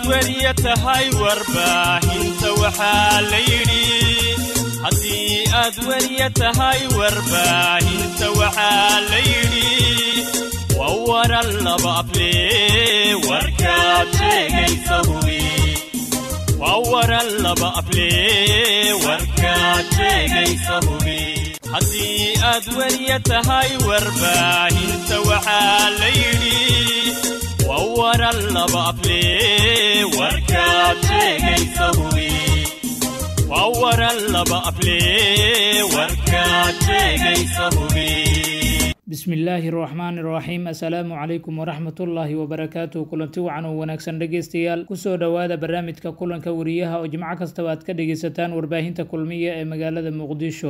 weriya tahay warbaahinta waxaa la yidhi haddii aad weriya tahay warbaahinta waxaa la yidhi waa waran laba afle warkaad sheegaysa hubi waa waran laba afle warkaad sheegaysa hubi haddii aad weriya tahay warbaahinta waxaa la yidhi waa waran laba afle warkaad sheegaysa hubi waa waran laba afle warkaad sheegaysa hubi bismillaahi raxmaani raxiim assalaamu calaykum waraxmatullaahi wabarakaatuh kulanti wacan oo wanaagsan dhegaystayaal kusoo dhowaada barnaamijka kulanka wariyaha oo jimco kastaba aad ka dhegaysataan warbaahinta kulmiya ee magaalada muqdisho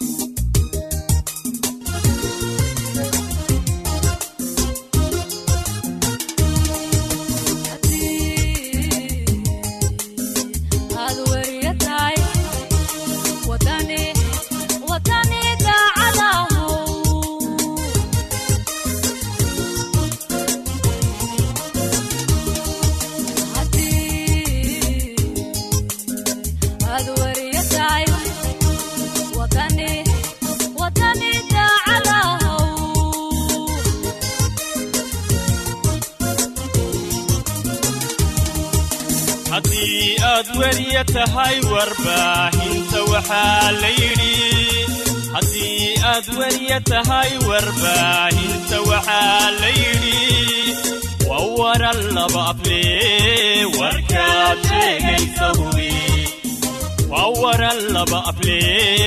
haddii aad weriya tahay warbaahinta waxaa la yidhi haddii aad weriya tahay warbaahinta waxaa la yidhi waa waran laba afle warkaad sheegaysa hubi waa waran laba afle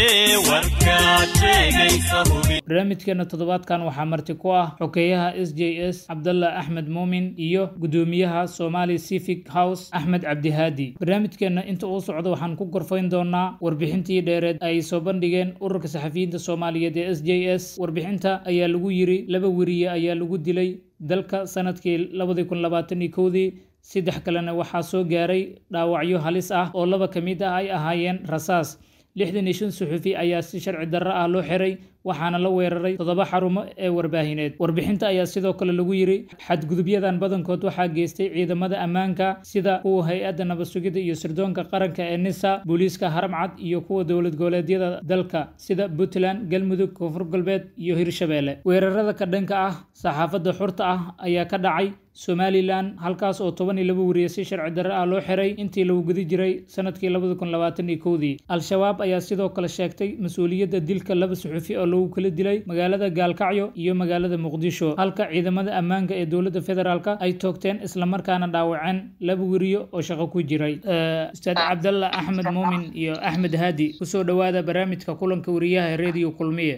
warkaad sheegaysa hubi barnaamijkeena toddobaadkan waxaa marti ku ah xokeeyaha s j s cabdalla axmed muumin iyo guddoomiyaha somali civic house axmed cabdihaadi barnaamijkeenna inta uu socdo waxaan ku gorfayn doonaa warbixintii dheereed ay soo bandhigeen ururka saxafiyiinta soomaaliyeed ee s j s warbixinta ayaa lagu yiri laba weriye ayaa lagu dilay dalka sanadkii labadii kun labaatan iyo kowdii saddex kalena waxaa soo gaaray dhaawacyo halis ah oo laba ka mid ah ay ahaayeen rasaas lixdan iyo shan suxufi ayaa si sharci darro ah loo xiray waxaana la weeraray toddoba xarumo ee warbaahineed warbixinta ayaa sidoo kale lagu yiri xadgudubyadan badankood waxaa geystay ciidamada ammaanka sida kuwa hay-adda nabad sugidda iyo sirdoonka qaranka ee nisa booliiska haramcad iyo kuwa dowlad goboleedyada dalka sida puntland galmudug koonfur galbeed iyo hirshabeelle weerarada ka dhanka ah saxaafadda xurta ah ayaa ka dhacay somalilan halkaas oo toban iyo laba weriye si sharci darre ah loo xiray intii lagu gudi jiray sanadkii labada kun labaatan iyo kowdii al-shabaab ayaa sidoo kale sheegtay mas-uuliyadda dilka laba suxufi oo lagu kala dilay magaalada gaalkacyo iyo magaalada muqdisho halka ciidamada ammaanka ee dowladda federaalka ay toogteen islamarkaana dhaawaceen laba weriyo oo shaqo ku jiray ustaad cabdalla axmed muumin iyo axmed haadi kusoo dhowaada barnaamijka kulanka weriyaha ee radio kulmiye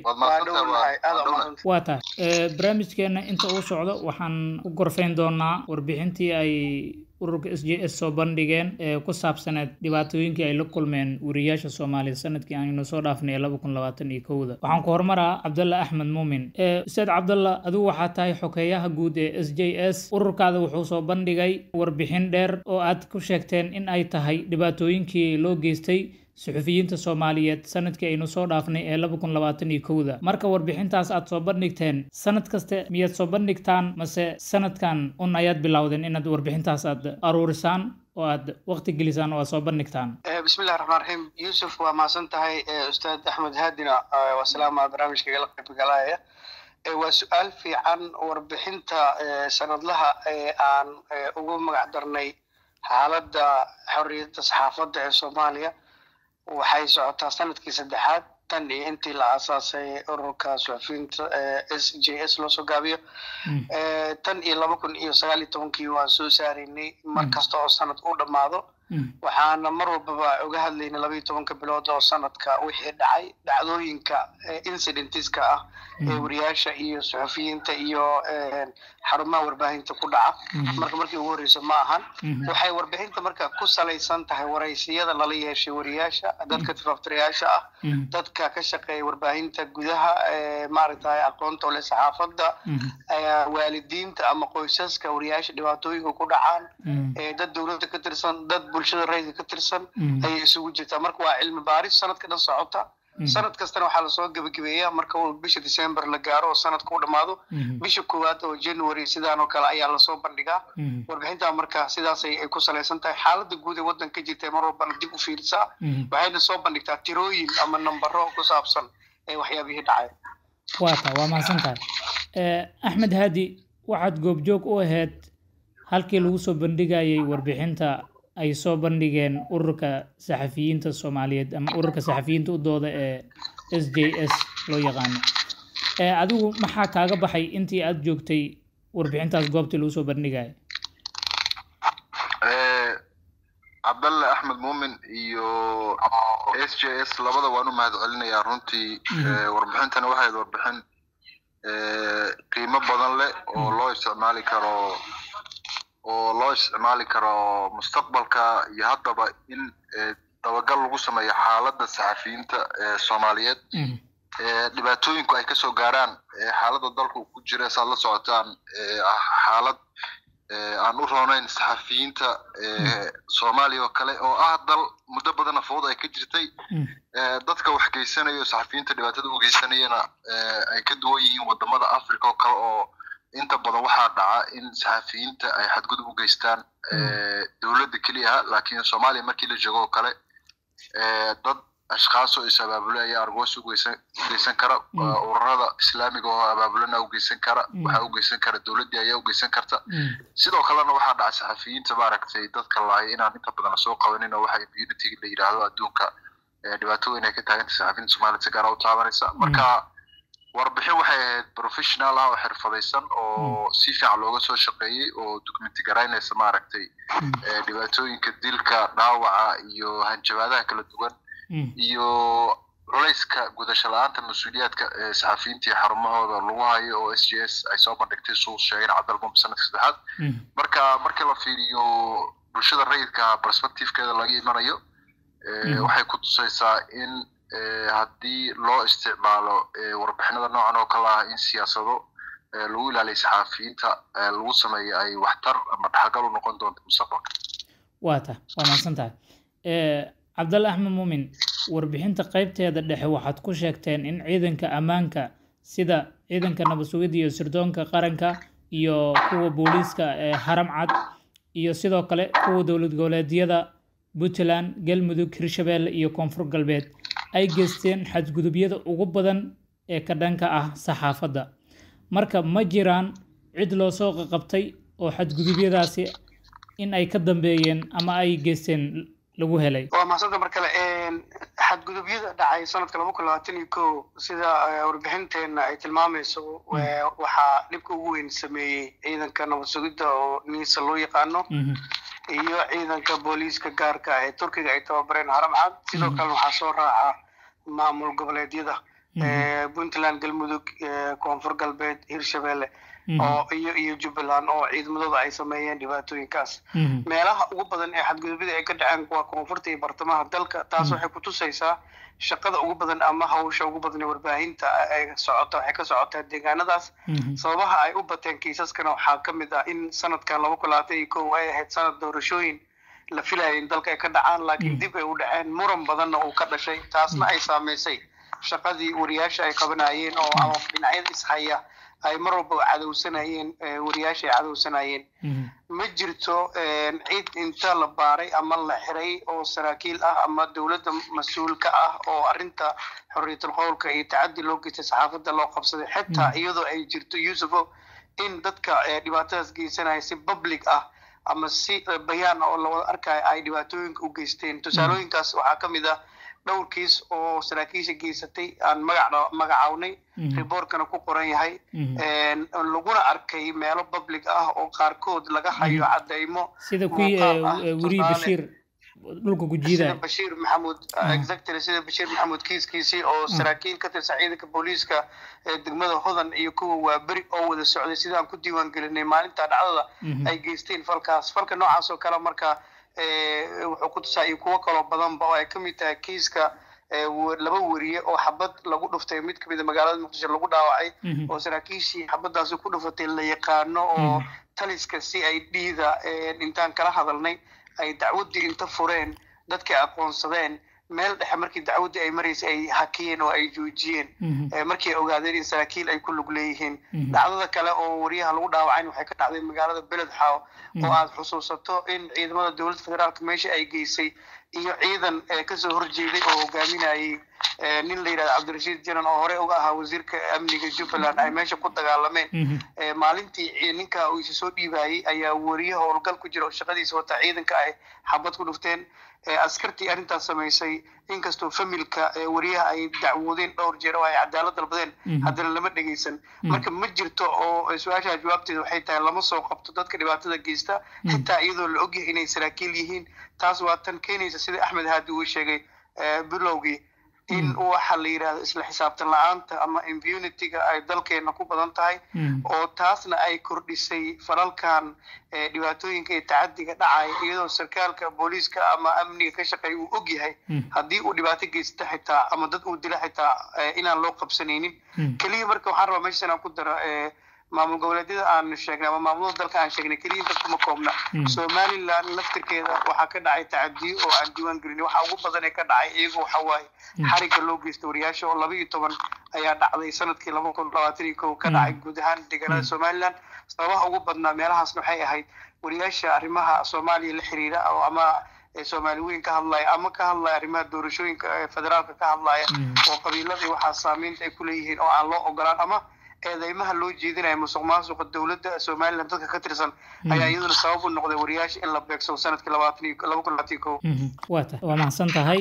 waa tahay barnaamijkeena inta uu socdo waxaan ku gorfayn doonaa warbixintii ay ururka s j s soo bandhigeen ee ku saabsaneed dhibaatooyinkii ay la kulmeen weriyaasha soomaaliya sanadkii aynu soo dhaafnay laba kun labaatan iyo kowda waxaan ku horumaraa cabdalla axmed muumin ustaad cabdalla adigu waxaa tahay xokeeyaha guud ee s j s ururkaada wuxuu soo bandhigay warbixin dheer oo aad ku sheegteen in ay tahay dhibaatooyinkii loo geystay suxufiyiinta soomaaliyeed sanadkii aynu soo dhaafnay ee laba kun labaatan iyo kowda marka warbixintaas aad soo bandhigteen sanad kaste miyaad soo bandhigtaan mase sanadkan un ayaad bilowdeen inaad warbixintaas aad aruurisaan oo aad waqti gelisaan oo aad soo bandhigtaan bismillahi raxmaan raxiim yuusuf waa mahadsan tahay ustaad axmed haadina waa salaama barnaamijkagala qaybgalaya waa su-aal fiican warbixinta sanadlaha ee aan ugu magac darnay xaaladda xorriyadda saxaafadda ee soomaaliya waxay socotaa sanadkii saddexaad tan iyo intii la aasaasay ururka suxufiyiinta s j s loo soo gaabiyo tan iyo laba kun iyo sagaal iyo tobankii waan soo saaraynay mar kasta oo sanad u dhammaado waxaana mar walbaba uga hadlaynay laba iyo tobanka bilood oo sanadka wixii dhacay dhacdooyinka incidentiska ah ee wariyaasha iyo suxufiyiinta iyo xarumaha warbaahinta ku dhaca marka markii ugu horreysa ma ahan waxay warbixinta marka ku salaysan tahay waraysiyada lala yeeshay wariyaasha dadka tifaftirayaasha ah dadka ka shaqeeya warbaahinta gudaha maaragtay aqoonta ole saxaafadda waalidiinta ama qoysaska wariyaasha dhibaatooyinka ku dhacaan dad dowladda ka tirsan dad bulshada rayidka ka tirsan ayay isugu jirtaa marka waa cilmi baaris sanadka dhan socota sanad kastana waxaa lasoo gebagabeeyaa marka uu bisha december la gaaro oo sanadka u dhammaado bisha koowaad oo january sidaan oo kale ayaa lasoo bandhigaa warbixinta marka sidaasay ay ku salaysan tahay xaaladda guud ee waddanka jirta mar walbana dib u fiirisaa waxayna soo bandhigtaa tirooyin ama nambaro ku saabsan ee waxyaabihii dhacay waata waa mahadsan tahay axmed haadi waxaad goobjoog u ahayd halkii lagu soo bandhigayay warbixinta ay soo bandhigeen ururka saxafiyiinta soomaaliyeed ama ururka saxafiyiinta u dooda ee s j s loo yaqaano adigu maxaa kaaga baxay intii aada joogtay warbixintaas goobtii lagu soo bandhigaya cabdalle axmed muumin iyo s j s labada waan u mahad celinayaa runtii warbixintana waxayd warbixin qiimo badan leh oo loo isticmaali karo oo loo isticmaali karo mustaqbalka iyo haddaba in dabagal lagu sameeyo xaaladda saxafiyiinta soomaaliyeed dhibaatooyinku ay kasoo gaaraan xaaladda dalka ku jira saad la socotaan xaalad aan u roonayn saxafiyiinta soomaaliya oo kale oo ah dal muddo badan afood ay ka jirtay dadka wax geysanayo saxafiyiinta dhibaatada u geysanayana ay ka duwan yihiin wadamada africa oo kale oo inta badan waxaa dhaca in saxafiyiinta ay xadgudub u geystaan dowladda keliya laakiin soomaaliya markii la joogo oo kale dad ashkaas oo is abaabule ayaa argoos ugeysan kara ururada islaamiga oo abaabulana ugeysan kara waxaa ugeysan kara dowladdii ayaa ugeysan karta sidoo kalena waxaa dhaca saxafiyiinta maaragtay dadka lahay inaan inta badan lasoo qabanin oo waxa immunity la yidhaahdo adduunka dhibaatooyin ay ka taaganta saxafiyiinta soomaaliyed si gaara u taabanaysa marka warbixin waxay ahayd professional ah oo xirfadaysan oo si fiican looga soo shaqeeyey oo documenti garaynaysa maaragtay dhibaatooyinka dilka dhaawaca iyo hanjabaadaha kala duwan iyo culayska gudasho la-aanta mas-uuliyaadka ee saxafiyiinta iyo xarumahooda lagu hayo oo s j s ay soo bandhigtay suu sheegeen cabdalmum sanadka saddexaad marka markii la fiiriyo bulshada rayidka perspectivekeeda laga imanayo waxay ku tusaysaa in haddii loo isticmaalo warbixinada noocan oo kale ah in siyaasado lagu ilaaliyo saxaafiyiinta lagu sameeyo ay waxtar ama dhaxgal u noqon doonto mustaqbalka waata waa mahadsan tahay cabdalle axmed muumin warbixinta qaybteeda dhexe waxaad ku sheegteen in ciidanka ammaanka sida ciidanka nabad sugidda iyo sirdoonka qaranka iyo kuwa booliiska ee haram cad iyo sidoo kale kuwa dowlad goboleedyada puntland galmudug hirshabeelle iyo koonfur galbeed ay geysteen xadgudubyada ugu badan ee ka dhanka ah saxaafadda marka ma jiraan cid loo soo qaqabtay oo xadgudubyadaasi in ay ka dambeeyeen ama ay geysteen lagu helay waa mahadsanta mar kale xadgudubyada dhacay sanadka laba kun labaatan iyo ko sida warbixinteena ay tilmaamayso waxaa dhibka ugu weyn sameeyey ciidanka nabad sugidda oo niisa loo yaqaano iyo ciidanka booliiska gaarka ah ee turkiga ay tababareen haram cad sidoo kalena waxaa soo raaca maamul goboleedyada puntland galmudug koonfur galbeed hirshabelle oo iyo iyo jubbaland oo ciidamadooda ay sameeyeen dhibaatooyinkaas meelaha ugu badan ee xadgudubyada ay ka dhaceen waa koonfurta iyo bartamaha dalka taas waxay kutusaysaa shaqada ugu badan ama hawsha ugu badan ee warbaahinta ay socota waxay ka socotaa deegaanadaas sababaha ay u bateen kiisaskana waxaa ka mid ah in sanadkan laba kun labaatan iyo kow ay ahayd sanad doorashooyin la filaya in dalka ay ka dhacaan laakiin dib ay u dhaceen muran badanna uu ka dhashay taasna ay saameysay shaqadii wariyaasha ay qabanayeen oo ama dhinacyada ishaya ay mar walba cadowsanayeen wariyaasha ay cadowsanayeen ma jirto cid inta la baaray ama la xiray oo saraakiil ah ama dowladda mas-uul ka ah oo arrinta xorriyatul qowlka iyo tacaddi loo geystay saxaafadda loo qabsaday xitaa iyadoo ay jirto yuusufo in dadka dhibaatadaas geysanaya si public ah ama si bayaan oo lawada arkayo ay dhibaatooyinka u geysteen tusaalooyinkaas waxaa ka mid ah dhowr kiis oo saraakiisha geysatay aan magac magacawnay riboorkana ku qoran yahay laguna arkay meelo public ah oo qaarkood laga hayo cadeymo sida kuwii weriyi bashiir dhulka gujiida sida bashiir maxamuud exactly sida bashiir maxamuud kiiskiisii oo saraakiil ka tirsan ciidanka booliiska ee degmada hodan iyo kuwa waaberi oo wada socday sidaan ku diiwaan gelinay maalinta dhacdada ay geysteen falkaas falka noocaas oo kale marka wuxuu ku tusaa iyo kuwo kaloo badanba oo ay ka mid tahay kiiska laba weriye oo xabad lagu dhuftay mid kamid a magaalada muqdisho lagu dhaawacay oo saraakiishii xabadaasi ku dhufatay la yaqaano oo taliska si ay dhiida intaan kala hadalnay ay dacwaddii inta fureen dadkii aqoonsadeen meel dhexe markii dacwaddii ay maraysay ay hakiyeen oo ay joojiyeen markii ay ogaadeen in saraakiil ay ku lug leeyihiin dhacdada kale oo wariyaha lagu dhaawacayn waxay ka dhacday magaalada beledxaaw oo aad xusuusato in ciidamada dowladda federaalka meesha ay geysay iyo ciidan kasoo horjeeday oo hogaaminayay nin la yidhahda cabdirashiid janan oo horey uga ahaa wasiirka amniga jubbaland ay meesha ku dagaalameen maalintii ninka uu isa soo dhiibayey ayaa wariye howlgal ku jira oo shaqadiisa wata ciidanka ay xabad ku dhufteen askartii arrintaas samaysay inkastoo familka wariyaha ay dacwoodeen dhowr jeer oo ay cadaalad dalbadeen haddana lama dhegeysan marka ma jirto oo su-aashaa jawaabteeda waxay tahay lama soo qabto dadka dhibaatada geysta xitaa iyadoo la ogyahay inay saraakiil yihiin taas waa tan keenaysa sida axmed haadi uu sheegay bilowgii in waxa la yidhahdo isla xisaabtan la-aanta ama impunity-ga ay dalkeena ku badan tahay oo taasna ay kordhisay falalkan dhibaatooyinka iyo tacadiga dhacaya iyadoo sarkaalka booliiska ama amniga ka shaqeeya uu og yahay haddii uu dhibaato geysta xitaa ama dad uu dila xitaa inaan loo qabsanaynin keliya marka waxaan rabaa meeshan aan ku daro maamul goboleedyada aan sheegnay ama maamulada dalka aan sheegnay keliya inta kuma koobna somaliland laftirkeeda waxaa ka dhacay tacadiyo oo aan diiwaan gelin waxa ugu badan ee ka dhacay iyagu waxa waaye xariga loo geysta wariyaasha oo laba iyo toban ayaa dhacday sanadkii laba kun labaatan iyo kow ka dhacay guud ahaan deegaanada somaliland sababaha ugu badnaa meelahaasna waxay ahayd wariyaasha arrimaha soomaaliya la xiriira oo ama soomaali weyn ka hadlaya ama ka hadlaya arrimaha doorashooyinka federaalka ka hadlaya oo qabiiladii waxaa saameynta ay ku leeyihiin oo aan loo ogolaan ama eedeymaha loo jeedinaya musuq maasuqa dowladda somaliland dadka ka tirsan ayaa iyaduna sabab u noqday wariyaasha in la beegsado sanadkii labaatan iyo laba kun labaatan iyo kow waa ta waa mahadsan tahay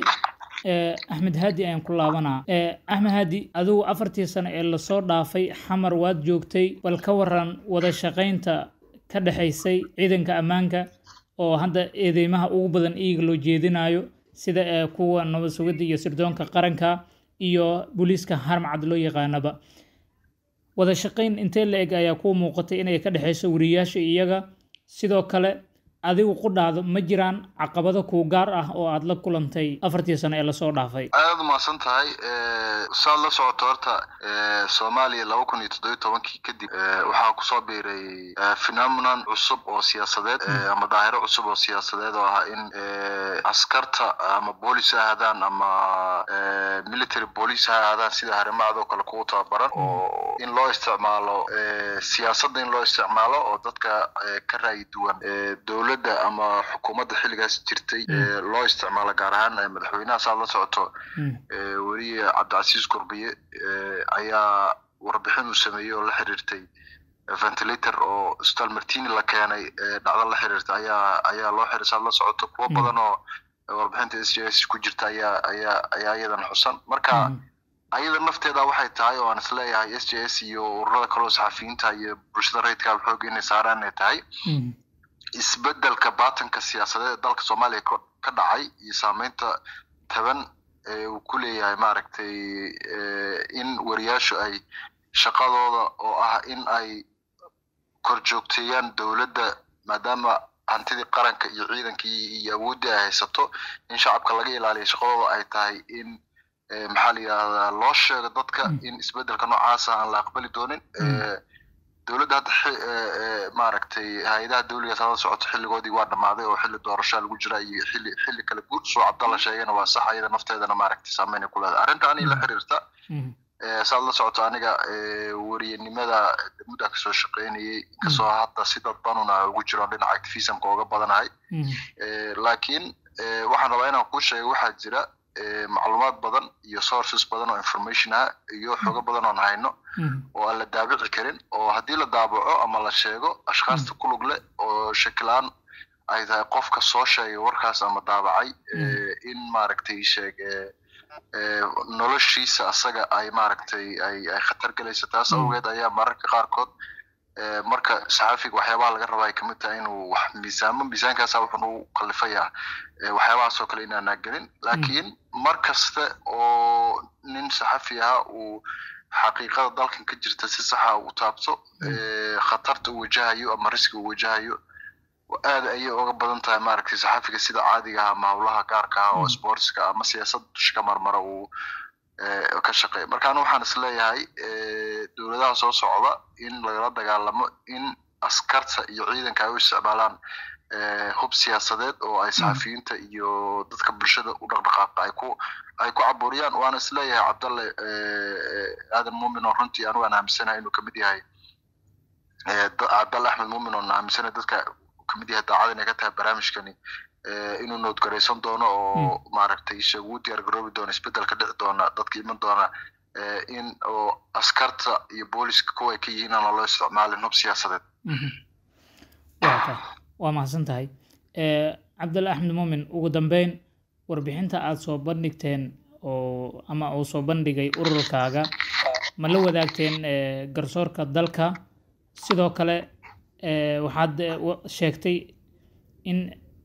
axmed haadi ayaan ku laabanaa axmed haadi adigu afartii sano ee lasoo dhaafay xamar waad joogtay bal ka waran wada shaqaynta ka dhexaysay ciidanka ammaanka oo hadda eedeymaha ugu badan iyaga loo jeedinayo sida kuwa nabad sugidda iyo sirdoonka qaranka iyo booliiska harmacad loo yaqaanaba wada shaqayn intee la eg ayaa kuu muuqatay inay ka dhexayso wariyaasha iyaga sidoo kale adigu qudhaado ma jiraan caqabado kuu gaar ah oo aad la kulantay afartii sano ee lasoo dhaafay aad umahadsan tahay saad la socoto horta soomaaliya laba kun iyo toddobiyo tobankii kadib waxaa kusoo biiray phenomenon cusub oo siyaasadeed ama daahiro cusub oo siyaasadeed oo ah in askarta ama boolis ha ahaadaan ama military police ha ahaadaan sida harimacadoo kale kugu tababaran oo in loo isticmaalo siyaasadda in loo isticmaalo oo dadka ka raayi duwan dowladda ama xukuumadda xilligaas jirtay loo isticmaalo gaar ahaan madaxweynaha saad la socoto weriye cabdicasiis gurbiye ayaa warbixin uu sameeyey oo la xiriirtay ventilator oo stal martini la keenay dhacdo la xiriirta ayaa ayaa loo xiray saad la socoto kuwo badan oo warbixinta s j s ku jirta ayaa ayaa ayaa iyadan xusan marka ayada nafteeda waxay tahay oo aan isleeyahay s j s iyo ururada kaloo saxafiyiinta iyo bulshada rayidka xoog inay saaraan ay tahay isbedelka baatanka siyaasadeed ee dalka soomaaliya ka dhacay iyo saameynta taban ee uu ku leeyahay maaragtay in wariyaashu ay shaqadooda oo ah in ay korjoogteeyaan dowladda maadaama hantidii qaranka iyo ciidankii iyo awooddii ay haysato in shacabka laga ilaaliyo shaqadooda ay tahay in maxaa la yidhahdaa loo sheego dadka in isbedelka noocaasa aan la aqbali doonin dowladda hadda maaragtay hay-adaha dawligaas hada socoto xilligoodii waa dhammaaday oo xilli doorashaa lagu jira iyo xilli xilli kale guud soo cabdalla sheegana waa sax ayada nafteedana maaragtay saameyn ay ku leedahay arrinta anii la xiriirta saad la socoto aniga wariyanimada muddaa kasoo shaqeynayay kasoo hadda si dadbanuna ugu jiro dhinaca activismka ooga badanahay laakiin waxaan rabaa inaan kuu sheego waxaa jira macluumaad badan iyo sources badan oo information ah iyo xogo badan oon hayno oo aan la daabici karin oo haddii la daabaco ama la sheego ashkhaasta ku lug leh oo shakilaan ay tahay qofka soo sheegay warkaas ama daabacay in maaragtay sheeg noloshiisa asaga ay maaragtay ay ay khatar gelayso taas awgeed ayaa mararka qaarkood marka saxaafiga waxyaabaha laga rabaa ay kamid tahay inuu wax miisaamo miisaankaasa wuxuu u kalifayaa waxyaabahaas oo kale inaanaa gelin laakiin mar kasta oo nin saxafi aha uu xaqiiqada dalkan ka jirta si saxa u taabto khatarta uu wajahayo ama riski uu wajahayo aad ayay uga badan tahay maaragtay saxafiga sida caadiga ah ama howlaha gaarka ah oo sportska ama siyaasad dusha ka marmara uu ka shaqeeya marka anu waxaan isleeyahay dowladaha soo socda in lagala dagaalamo in askarta iyo ciidanka ay u isticmaalaan hub siyaasadeed oo ay saxafiyiinta iyo dadka bulshada u dhaqdhaqaaqa ay ku ay ku caburiyaan waana isleeyahay cabdalle aadan muumin oo runtii anigu aan aaminsanahay inuu kamid yahay cabdalle axmed muumin oo aaminsanahay dadka kamid yahay daacad inay ka tahay barnaamijkani inuu noodgaraysan doono oo maaragtay isaga ugu diyaar garoobi doono isbeddel ka dhici doona dadka iman doona in oo askarta iyo booliska kuwa ay ka yihiin aan loo isticmaalin hub siyaasadeed waa mahadsan tahay cabdalle axmed muumin ugu dambeyn warbixinta aada soo bandhigteen oo ama uu soo bandhigay ururkaaga ma la wadaagteen garsoorka dalka sidoo kale waxaad sheegtay in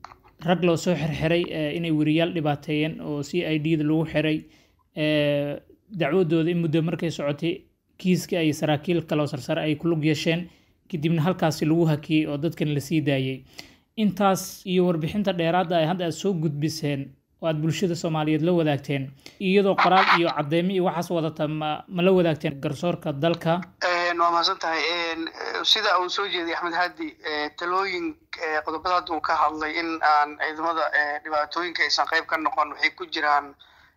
rag loo soo xirxiray inay weriyaal dhibaateeyeen oo c i d da lagu xiray dacwadooda in muddo markay socotay kiiska ay saraakiil kaloo sarsare ay ku lug yeesheen kadibna halkaasi lagu hakiyey oo dadkan la sii daayey intaas iyo warbixinta dheeraadda ay hadda aad soo gudbiseen oo aad bulshada soomaaliyeed la wadaagteen iyadoo qoraal iyo cadeymo iyo waxaas wadata ma ma la wadaagteen garsoorka dalka waa mahadsan tahay sida uu soo jeeday axmed haadi talooyin qodobada hadda uu ka hadlay in aan ciidamada dhibaatooyinka aysan qayb ka noqon waxay ku jiraan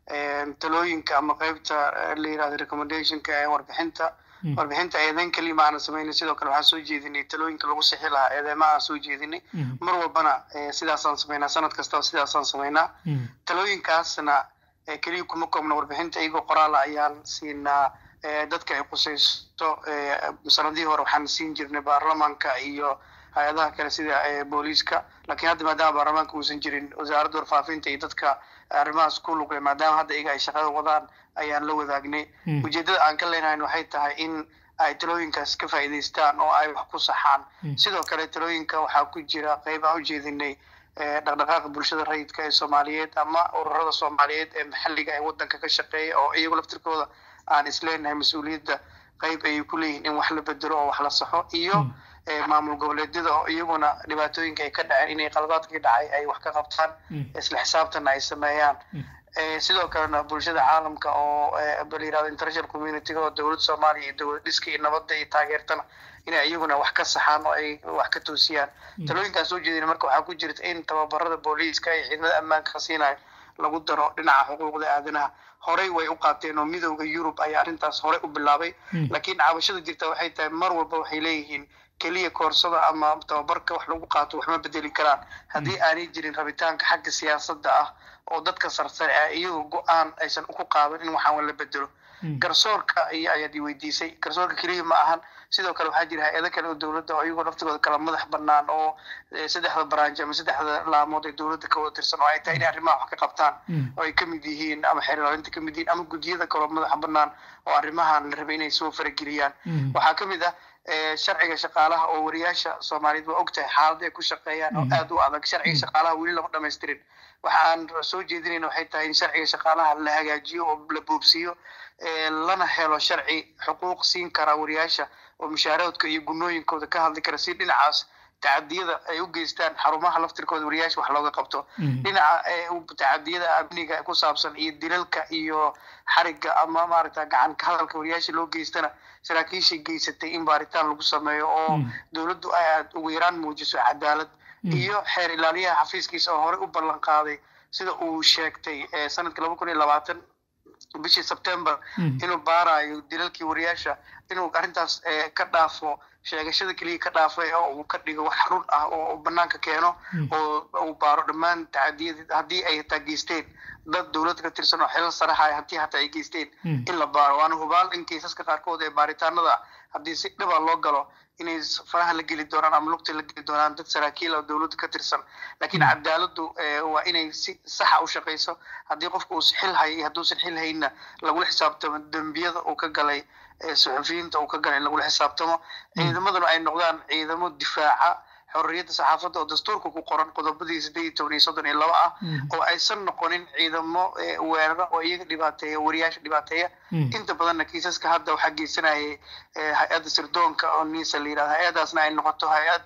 talooyinka ama qaybta la yirahdo recommendationka ee warbixinta warbixinta eedeyn kelima aanan sameynay sidoo kale waxaan soo jeedinay talooyinka lagu sixi lahaa eedeymaha aan soo jeedinay mar walbana sidaasaan sameynaa sanad kastaba sidaasaan sameynaa talooyinkaasna keliya kuma koobna warbixinta iyagoo qoraala ayaan siinaa dadka ay qusaysto sanadihii hore waxaan siin jirnay baarlamaanka iyo hay-adaha kale sida booliiska lakiin hadda maadaama baarlamaanka uusan jirin wasaaradda warfaafinta iyo dadka arrimahaas ku lugle maadaama hadda iyaga ay shaqada wadaan ayaan la wadaagnay ujeeddada aan ka leenahayn waxay tahay in ay talooyinkaas ka faa'iidaystaan oo ay wax ku saxaan sidoo kale talooyinka waxaa ku jira qayb aan ujeedinay dhaqdhaqaaqa bulshada rayidka ee soomaaliyeed ama ururada soomaaliyeed ee maxalliga ee waddanka ka shaqeeya oo iyagu laftirkooda aan isleenahay mas-uuliyadda qayb ayay ku leeyihin in wax la bedelo oo wax la saxo iyo maamul goboleedyada oo iyaguna dhibaatooyinka ay ka dhaceen inay qaladaadkii dhacay ay wax ka qabtaan isla xisaabtanna ay sameeyaan sidoo kalena bulshada caalamka oo bal yirahdo international communityga oo dowladda soomaaliya iyo dowlad dhiska iyo nabadda iyo taageertana inay iyaguna wax ka saxaan oo ay wax ka toosiyaan talooyinkaan soo jeedina marka waxaa ku jirta in tababarada booliiska iyo ciidamada ammaanka siinayo lagu daro dhinaca xuquuqda aadanaha horey way u qaateen oo midowda yurub ayaa arrintaas horey u bilaabay laakiin cabashada jirta waxay tahay mar walba waxay leeyihiin keliya koorsada ama tababarka wax lagu qaato waxma bedeli karaan haddii aanay jirin rabitaanka xagga siyaasadda ah oo dadka sarsare ah iyagoo go-aan aysan ku qaadan in waxaan la bedelo garsoorka iyo ayaad i weydiisay garsoorka keliya ma ahan sidoo kale waxaa jira hay-ado kale oo dowladda oo iyagoo naftigooda kala madax banaan oo saddexda baraanji ama saddexda laamood ee dowladda ka wada tirsan oo ay tahay inay arrimaha wax ka qabtaan oo ay kamid yihiin ama xeerlaalinta kamid yihiin ama guddiyada kaloo madaxa banaan oo arrimahan la rabay inay soo farageliyaan waxaa kamid ah sharciga shaqaalaha oo wariyaasha soomaaliyeed waa ogtahay xaalada ay ku shaqeeyaan oo aada u adag sharciga shaqaalaha weli lama dhamaystirin waxa aan soo jeedinayna waxay tahay in sharciga shaqaalaha la hagaajiyo oo la boobsiiyo lana helo sharci xuquuq siin kara wariyaasha oo mushaaradka iyo gunooyinkooda ka hadli kara si dhinacaas tacadiyada ay u geystaan xarumaha laftirkooda wariyaasha wax looga qabto dhinaca tacadiyada amniga ku saabsan iyo dilalka iyo xariga ama maaragta gacan ka hadalka wariyaasha loo geystana saraakiishay geysatay in baaritaan lagu sameeyo oo dowladdu ay aad ugu yaraan muujiso cadaalad iyo xeer ilaaliyaha xafiiskiisa oo horey u ballan qaaday sida uu sheegtay sanadka laba kun iyo labaatan bishii september inuu baarayo dilalkii wariyaasha inuu arrintaas ka dhaafo sheegashada keliya ka dhaafay oo uu ka dhigo wax run ah oo banaanka keeno oo uu baaro dhammaan tacadiyadii haddii ay hataa geysteen dad dowladda ka tirsan oo xilal saraxaya haddii hataa ay geysteen in la baaro waana hubaal in kaysaska qaarkood ee baaritaanada haddii si dhiba loo galo inay faraha la geli doonaan ama lugta la geli doonaan dad saraakiil oo dowladda ka tirsan laakiin cadaaladdu waa inay si saxa u shaqayso haddii qofka uu xil hayo iyo hadduusan xil hayna lagula xisaabtamo dembiyada uu ka galay suxufiyiinta uu ka galay in lagula xisaabtamo ciidamaduna ay noqdaan ciidamo difaaca xorriyadda saxaafadda oo dastuurka ku qoran qodobadii siddeed iyo toban iyo soddon iyo laba ah oo aysan noqonin ciidamo weerara oo iyaga dhibaateeya wariyaasha dhibaateeya inta badanna kiisaska hadda waxaa geysanayay hay-adda sirdoonka oo nisa la yirahdo hay-adaasna ay noqoto hay-ad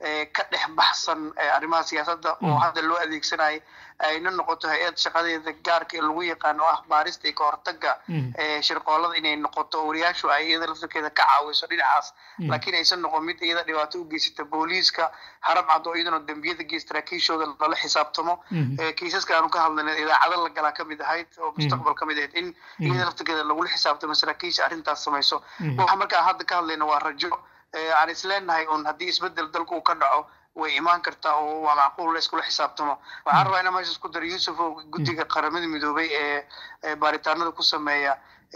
ka dhex baxsan arrimaha siyaasadda oo hadda loo adeegsanayo ayna noqoto hay-ad shaqadeeda gaarka ee lagu yaqaano ah baarista iyo kahortaga shirqoolada inay noqoto wariyaashu ay iyada laftarkeeda ka caawiso dhinacaas laakiin aysan noqon mid iyada dhibaato u geysata booliiska harab cad oo iyaduna dembiyada geysta saraakiishooda lala xisaabtamo kiisaska aanu ka hadlanay idaacado la galaa kamid ahayd oo mustaqbal kamid ahayd in iyada laftarkeeda lagula xisaabtamo saraakiisha arrintaas samayso waxa markaa hadda ka hadlayna waa rajo aan isleenahay un haddii isbedel dalku uu ka dhaco way imaan kartaa oo waa macquul la iskula xisaabtamo waxaan rabaa inaan meeshaas ku daro yusuf oo guddiga qaramada midoobay ee baaritaanada ku sameeya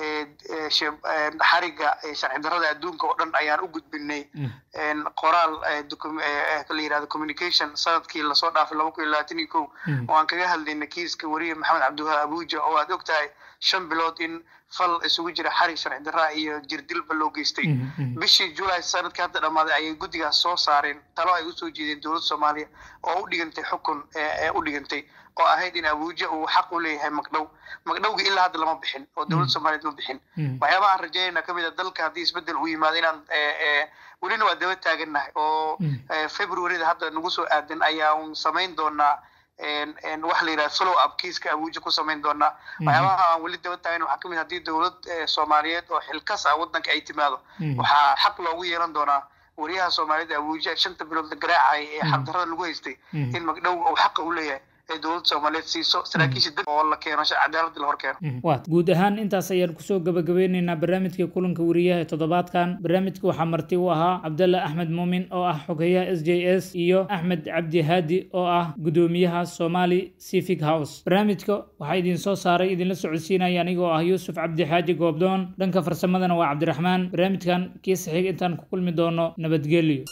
xariga sharci darrada adduunka oo dhan ayaan u gudbinay qoraal la yirahdo communication sanadkii lasoo dhaafay laba kun iyo labaatan iyo kow oo aan kaga hadlayna kiiska wariye maxamed cabdiwaha abuja oo aad og tahay shan bilood in fal isugu jira xarig sharci darraa iyo jirdilba loo geystay bishii julay sanadkii hadda dhammaaday ayay guddigaas soo saareen talo ay usoo jeedeen dowladda soomaaliya oo u dhigantay xukun ee u dhigantay oo ahayd in abuja uu xaq u leeyahay magdhow magdhowgii ilaa hadda lama bixin oo dowladda soomaaliyeed ma bixin waxyaabaha aan rajaynayna kamid a dalka haddii isbedel uu yimaado inaan welina waa daba taagannahay oo februaryda hadda nagu soo aadan ayaan samayn doonaa wax la yidhaha follow up kiiska abuja ku samayn doonaa waxyaabaha aan weli daba taagan waxaa kamid haddii dowlad soomaaliyeed oo xilkas ah waddanka ay timaado waxaa xaq loogu yeelan doonaa wariyaha soomaaliyed abuja shanta bilood la garaacay ee xaqdarrada lagu haystay in magdhow uu xaqa u leeyahay ee dowladda soomaaliyeed siiso saraakiisha dib oo la keeno cadaaladda la hor keeno waat guud ahaan intaas ayaan kusoo gabagabeyneynaa barnaamijka kulanka wariyaha ee toddobaadkan barnaamijka waxaa marti u ahaa cabdalla axmed muumin oo ah xogeyaha s j s iyo axmed cabdi haadi oo ah gudoomiyaha somali civic house barnaamijka waxaa idin soo saaray idinla socodsiinaya anigoo ah yuusuf cabdi xaaji goobdoon dhanka farsamadana waa cabdiraxmaan barnaamijkan kii saxiig intaan ku kulmi doono nabadgelyo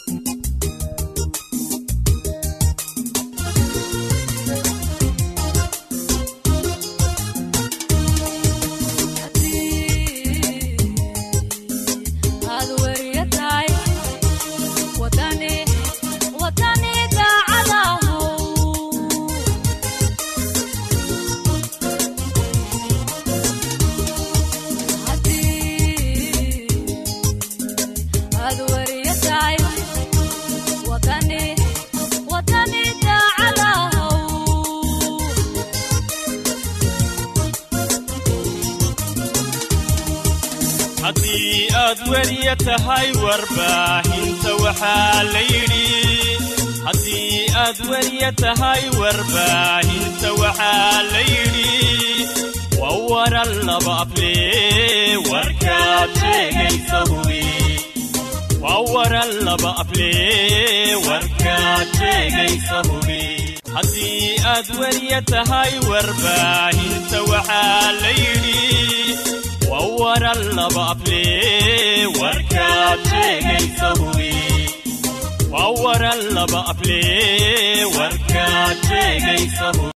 haddii aad weriya tahay warbaahinta waxaa la yidhi haddii aad weriya tahay warbaahinta waxaa la yidhi waa waran laba afle warkaad sheegaysa hubi waa waran laba afle warkaad sheegaysa hubi haddii aad weriya tahay warbaahinta waxaa la yidhi waa waran laba afle warkaad sheegaysa hubi waa waran laba afle warkaad sheegaysa hubi